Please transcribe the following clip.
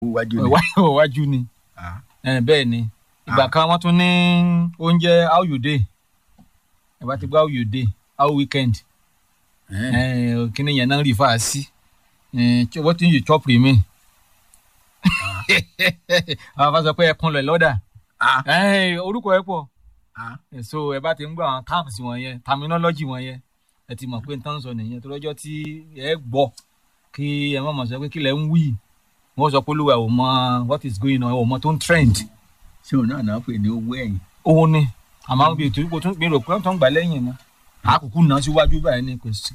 wájú ni. Iwá- iwájú ni Ah, Eh, bẹ́ẹ̀ ni ìgbà Ah. kan wọ́n tún ní oúnjẹ how you dey ẹ bá ti gbọ́ how you dey how weekend eh, Eh, kíni yẹn náà rí fà á sí Eh, ch- what you chop remain àwọn afa sọ pé ẹkún lọ lọ́dà ah, Eh, orúkọ ẹ pọ̀ ah. Eh, so ẹ bá ti ń gbọ́ àwọn terms wọ̀nyẹn terminology wọ̀nyẹn ẹ ti mọ̀ pé n tán sọ nìyẹn tó lọ́jọ́ tí ẹ gbọ́ kí ẹ má mọ̀ sọ pé kí lẹ ń wí wọ́n sọ pé olúwa ò mọ what is going on ò mọ tó ń trend ṣé òun náà náà pè ní owó ẹ̀yìn. òun ni àmọ́ bí ètò ìpò tún gbèrò pé wọ́n tó ń gbà lẹ́yìn náà àkókò náà síwájú báyìí ni kò sí